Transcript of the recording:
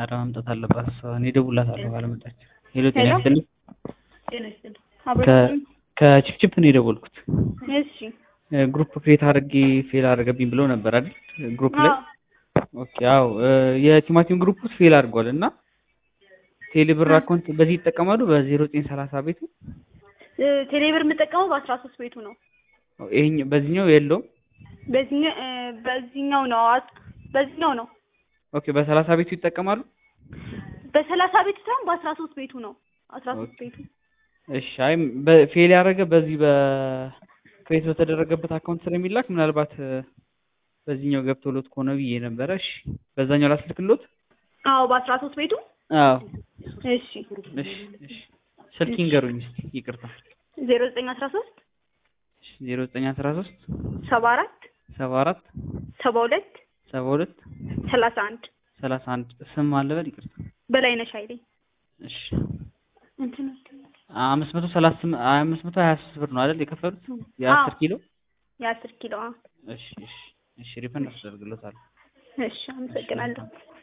ኧረ መምጣት አለባት እሷ። እኔ እደውልላታለሁ ካለመጣች። ሄሎ ጤና ሄሎ። ይስጥልኝ። ጤና ይስጥልኝ። ከ- አብረን ከቺፕቺፕ ነው የደወልኩት። እሺ። ግሩፕ ክሬት አድርጌ ፌል አደረገብኝ ብለው ነበር አይደል? ግሩፕ ላይ አዎ ኦኬ። አዎ የቲማቲም ግሩፕ ውስጥ ፌል አድርጓል እና ቴሌብር አካውንት በዚህ ይጠቀማሉ በዜሮ ዘጠኝ ሰላሳ ቤቱ እ፣ ቴሌብር የምጠቀመው በአስራ ሶስት ቤቱ ነው። ይሄኛው በዚህኛው የለውም። በዚህኛው እ፣ በዚህኛው ነው አስ- በዚህኛው ነው ኦኬ በሰላሳ ቤቱ ይጠቀማሉ። በሰላሳ ቤቱ ሳይሆን በአስራ ሶስት ቤቱ ነው። አስራ ሶስት ኦኬ። ቤቱ እሺ አይ በፌል ያደረገ በዚህ በክሬት በተደረገበት አካውንት ስለሚላክ ምናልባት እ፣ በዚህኛው ገብቶሎት ከሆነ ብዬ ነበረ። እሺ በዛኛው ላስልክሎት። አዎ በአስራ ሶስት ቤቱ አዎ እሺ። እሺ እሺ ስልክ ይንገሩኝ እስኪ ይቅርታ። ዜሮ ዘጠኝ አስራ ሶስት ዜሮ ዘጠኝ አስራ ሶስት ሰባ አራት ሰባ አራት ሰባ ሁለት ሰባ ሁለት ሰላሳ አንድ ሰላሳ አንድ ስም አለበል ይቅርታ። በላይነሽ ኃይሌ እሺ እንትን አምስት መቶ ሰላሳ ስም- አምስት መቶ ሀያ ሶስት ብር ነው አይደል የከፈሉት የአስር ኪሎ የአስር ኪሎ አዎ። እሺ እሺ እሺ ሪፈንድ አስደርግሎታል እሺ አመሰግናለሁ።